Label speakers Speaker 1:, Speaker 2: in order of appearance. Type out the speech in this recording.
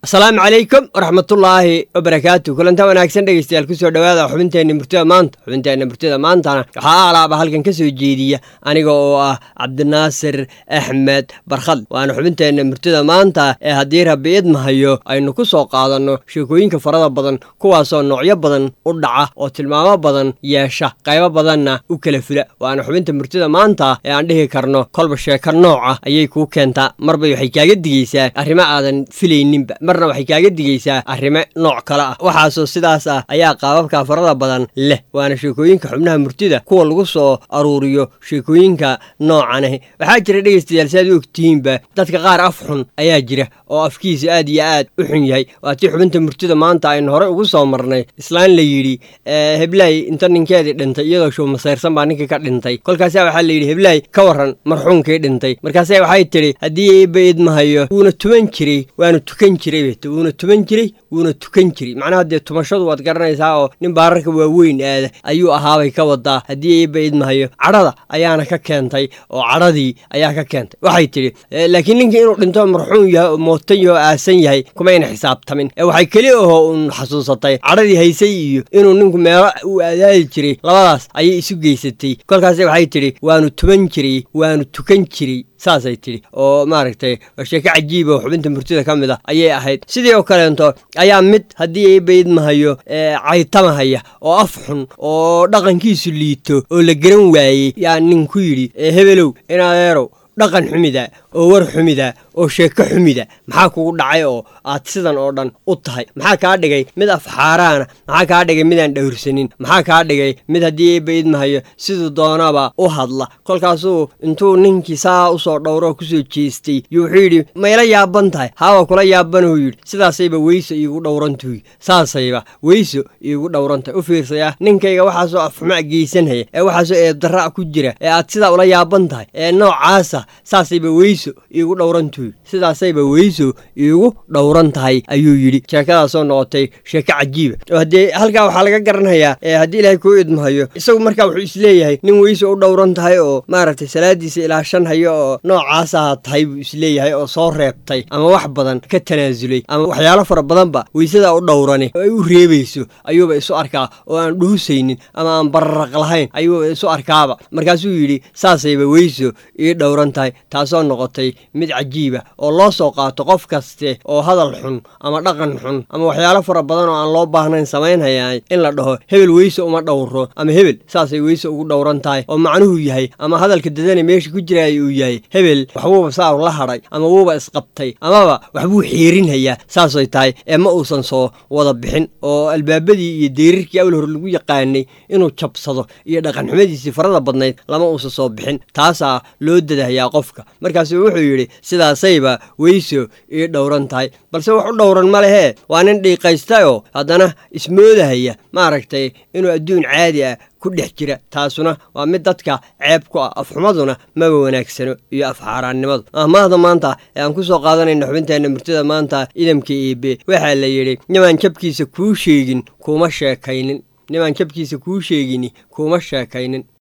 Speaker 1: asalaamu calaykum waraxmatullaahi wabarakaatu kulanta wanaagsan dhegeystayaal kusoo dhowaada xubinteenna murtida maanta xubinteenna murtida maantana waxaa alaaba halkan ka soo jeediya aniga oo ah cabdinaasir axmed barkhad waana xubinteenna murtida maanta ee haddii rabbi idmahayo aynu ku soo qaadanno sheekooyinka farada badan kuwaasoo noocyo badan u dhaca oo tilmaamo badan yeesha qaybo badanna u kala fula waana xubinta murtida maanta ee aan dhihi karno kolba sheeko nooca ayay kuu keentaa marbay waxay kaaga digaysaa arrimo aadan filayninba marna waxay kaaga digaysaa arrimo nooc kale ah waxaasoo sidaas ah ayaa qaababka farada badan leh waana sheekooyinka xubnaha murtida kuwa lagu soo aruuriyo sheekooyinka noocanah waxaa jira dhegeystayaal si aad u ogtihiinba dadka qaar af xun ayaa jira oo afkiisa aad iyo aad u xun yahay waatii xubinta murtida maanta aynu horey ugu soo marnay islaan la yidhi heblaay inta ninkeedii dhintay iyadoo show masayrsan baa ninkii ka dhintay kolkaasa waxaa la yidhi heblaay ka waran marxuunkii dhintay markaasa waxay tidhi haddii eebba idmahayo wuuna tuman jiray waanu tukan jiray wuuna tuman jiray wuuna tukan jiray macnaha dee tumashadu waad garanaysaa oo nin baararka waaweyn aada ayuu ahaabay ka wadaa haddii eebba idmahayo cadhada ayaana ka keentay oo cadhadii ayaa ka keentay waxay tidhi laakiin ninkii inuu dhinto marxuum yahay oo mootan yaho aasan yahay kumayna xisaabtamin ee waxay keli ahoo uun xasuusatay cadhadii haysay iyo inuu ninku meelo uu aadaadi jiray labadaas ayay isu geysatay kolkaase waxay tidhi waanu tuman jiray waanu tukan jiray saasay tidhi oo maaragtay waa sheeko cajiiba oo xubinta murtida ka mid ah ayay ahayd sidii oo kaleento ayaa mid haddii eebba idmahayo caytamahaya oo af xun oo dhaqankiisu liito oo la garan waayey yaa nin ku yidhi hebelow inadeerow dhaqan xumida oo war xumida oo sheeko xumida maxaa kugu dhacay oo aad sidan oo dhan u tahay maxaa kaa dhigay mid afxaaraana maxaa kaa dhigay midaan dhowrsanin maxaa kaa dhigay mid haddii eebba idmahayo siduu doonaba u hadla kolkaasuu intuu ninkii saa usoo dhowroo kusoo jeestay yuu wuxuu yidhi mayla yaaban tahay haawa kula yaabanuu yidhi sidaasayba weyso iigu dhowrantuy saasayba weyso iigu dhowrantahay u fiirsaya ninkayga waxaasoo afxumac geysanhaya ee waxaasoo eebdarra' ku jira ee aad sidaa ula yaaban tahay ee noocaasa saasayba weyso iigu dhowrantuy sidaasayba weyso iigu dhowran tahay ayuu yidhi sheekadaasoo noqotay sheeko cajiiba oo haddee halkaa waxaa laga garanayaa ee haddii ilaahay kuu idmahayo isagu markaa wuxuu isleeyahay nin weyso u dhowran tahay oo maaragtay salaadiisa ilaashan hayo oo noocaasaha tahay buu isleeyahay oo soo reebtay ama wax badan ka tanaasulay ama waxyaalo fara badanba weysadaa u dhowrani oo ay u reebayso ayuuba isu arkaa oo aan dhuhusaynin ama aan bararaq lahayn ayuuba isu arkaaba markaasuu yidhi saasayba weyso ii dhowran tahay taasoo noqotay mid cajiiba oo loo soo qaato qof kaste oo hadal xun ama dhaqan xun ama waxyaalo fara badan oo aan loo baahnayn samaynhayaa in la dhaho hebel weyse uma dhowro ama hebel saasay weyse ugu dhowran tahay oo macnuhu yahay ama hadalka dadane meesha ku jiraaya uu yahay hebel waxbuuba saa la hadhay ama wuuba isqabtay amaba waxbuu xiirinhayaa saasay tahay ee ma uusan soo wada bixin oo albaabadii iyo deerirkii awal hore lagu yaqaanay inuu jabsado iyo dhaqanxumadiisii farada badnayd lama uusan soo bixin taasaa loo dadahayaa qofka markaasu wuxuu yidhi sidaasayba weyso ii dhowran tahay balse wax u dhowran ma lehee waa nin dhiiqaystayoo haddana ismoodahaya maaragtay inuu adduun caadi ah ku dhex jira taasuna waa mid dadka ceeb ku ah afxumaduna maba wanaagsano iyo afxaaraannimadu ahmaahda maanta ee aan ku soo qaadanayna xubinteenna murtida maanta idamka eebe waxaa la yidhi nimaan jabkiisa kuu sheegin kuma sheekaynin nimaan jabkiisa kuu sheegini kuma sheekaynin